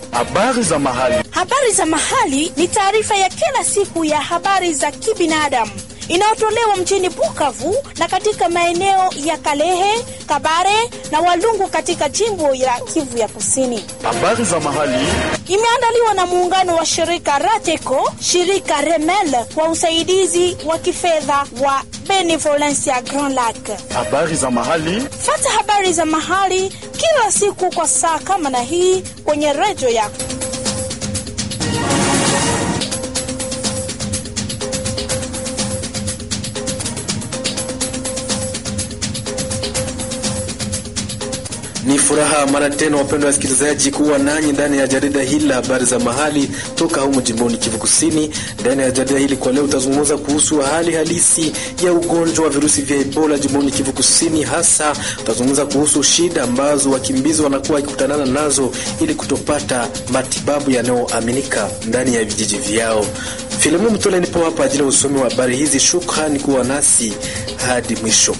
Habari za mahali. Habari za mahali ni taarifa ya kila siku ya habari za kibinadamu inayotolewa mjini Bukavu na katika maeneo ya Kalehe, Kabare na Walungu katika jimbo la Kivu ya Kusini. Habari za mahali. Imeandaliwa na muungano wa shirika Rateco, shirika Remel kwa usaidizi wa kifedha wa Benevolencia Grand Lac. Habari za mahali. Fata habari za mahali kila siku kwa saa kama na hii kwenye redio yako. Ni furaha mara tena, wapendwa wasikilizaji, kuwa nanyi ndani ya jarida hili la habari za mahali toka humu jimboni Kivu Kusini. Ndani ya jarida hili kwa leo utazungumza kuhusu hali halisi ya ugonjwa wa virusi vya Ebola jimboni Kivu Kusini. Hasa utazungumza kuhusu shida ambazo wakimbizi wanakuwa wakikutanana nazo ili kutopata matibabu yanayoaminika ndani ya vijiji vyao. Filimu Mtole nipo hapa ajili ya usomi wa habari hizi. Shukrani kuwa nasi hadi mwisho.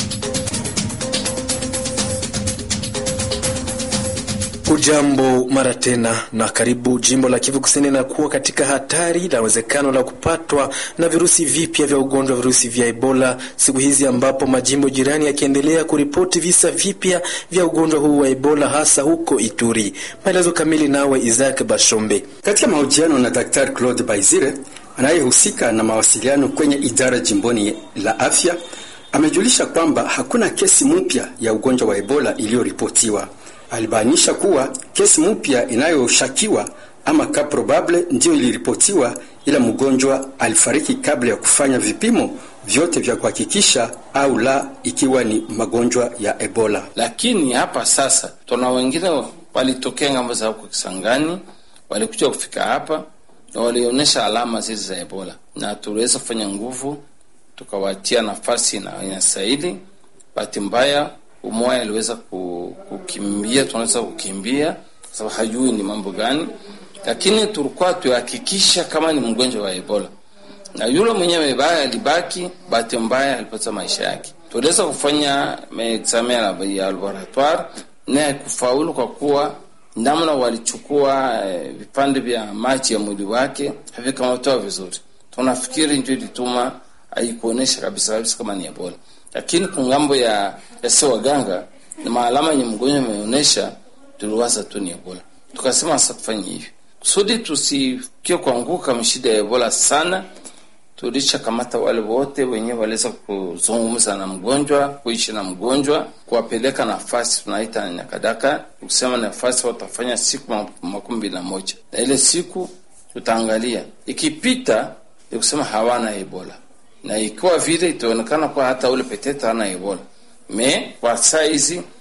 Ujambo mara tena na karibu. Jimbo la Kivu Kusini linakuwa katika hatari la uwezekano la kupatwa na virusi vipya vya ugonjwa wa virusi vya Ebola siku hizi, ambapo majimbo jirani yakiendelea kuripoti visa vipya vya ugonjwa huu wa Ebola, hasa huko Ituri. Maelezo kamili nawe Isaac Bashombe. Katika mahojiano na Daktari Claude Baizire anayehusika na mawasiliano kwenye idara jimboni la afya, amejulisha kwamba hakuna kesi mpya ya ugonjwa wa Ebola iliyoripotiwa. Alibainisha kuwa kesi mpya inayoshakiwa ama ka probable ndiyo iliripotiwa, ila mgonjwa alifariki kabla ya kufanya vipimo vyote vya kuhakikisha au la ikiwa ni magonjwa ya Ebola. Lakini hapa sasa tuna wengine walitokea ngambo za huko Kisangani, walikuja kufika hapa na walionyesha alama zile za Ebola, na tuliweza kufanya nguvu tukawatia nafasi na inastahili. Bahati mbaya umoja aliweza kukimbia, tunaweza kukimbia sababu hajui ni mambo gani, lakini tulikuwa tuhakikisha kama ni mgonjwa wa Ebola, na yule mwenyewe baya alibaki, bahati mbaya alipata maisha yake. Tuliweza kufanya examen ya laboratoire naye kufaulu, kwa kuwa namna walichukua eh, vipande vya maji ya mwili wake havikamatoa vizuri. Tunafikiri ndio ilituma haikuonesha kabisa kabisa kama ni Ebola lakini kungambo ya yasi waganga na maalama yenye mgonjwa ameonyesha, tuliwaza tu ni Ebola. Tukasema sasa tufanye hivi kusudi tusikie kuanguka mshida ya Ebola sana. Tulisha kamata wale wote wenyewe waliweza kuzungumza na mgonjwa, kuishi na mgonjwa, kuwapeleka nafasi tunaita nyakadaka, kusema nafasi watafanya siku makumi mbili na moja na ile siku tutaangalia ikipita, ni kusema hawana Ebola na ikiwa vile itaonekana kwa hata ule petete hana Ebola me kwa saa hizi